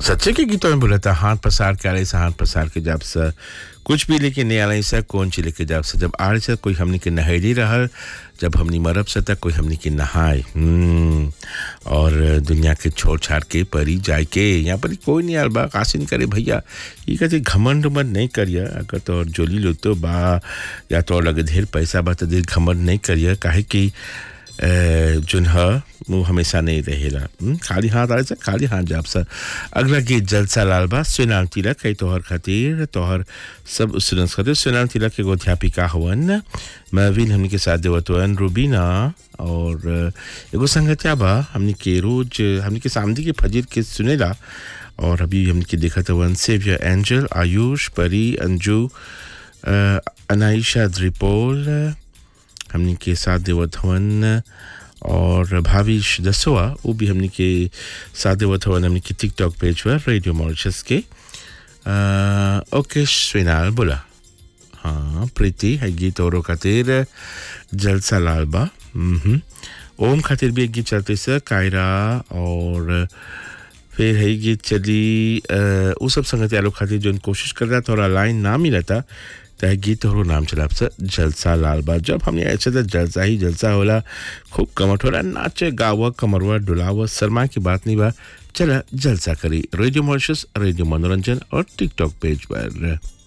सच्चे के गीतों में बोला था हाथ पसार के आले से हाथ पसार के जब से कुछ भी लेके नहीं आले से कौन चीज लेके जब से जब आड़े से कोई हमनी के नहेली रहल जब हमनी मरब से तक कोई हमनी के नहाए हम्म, और दुनिया के छोड़ छाड़ के परी जाए के यहाँ पर कोई नहीं आल बा कासिन करे भैया ये कहते घमंड उमंड नहीं करिए अगर तो जोली लो तो बा या तो और लगे ढेर पैसा बा तो ढेर घमंड नहीं करिए काहे कि अ, जोन ह वो हमेशा नहीं रहेला हम्म, खाली हाथ आए से खाली हाथ जाब सा अगला गीत जलसा लाल बा सुनाम तिलक है तोहर खातिर तोहर सब स्टूडेंट्स खातिर सुनाम तिलक एगो अध्यापिका हवन महविन हमनी के साथ देवत हवन रूबीना और अ, एगो संगतिया बा हमनी के रोज हमनी के सामने के फजीर के सुनेला और अभी हमनी के देखत हवन सेवियर एंजल आयुष परी अंजू अ, अनाइशा द्रिपोल हमनी के साथ देवत हवन और भाविश दसोआ वो भी हमनी के साथ देवत हवन हमनी के टिकटॉक पेज पर रेडियो मॉरिशस के अ, ओके श्रीनाल बोला हाँ प्रीति है गीत औरों खातिर जलसा लाल बा हम्म। ओम खातिर भी एक गीत चलते से कायरा और फिर है गीत चली अ, उ सब संगति आलो खातिर जोन कोशिश कर रहा था और लाइन ना मिला था तय गीत और नाम चला आपसे जलसा लाल बा जब हमने ऐसे तो जलसा ही जलसा होला खूब कमट होला नाचे गावा कमरवा डुलावा शर्मा की बात नहीं बा चला जलसा करी रेडियो मॉरिशस रेडियो मनोरंजन और टिकटॉक पेज पर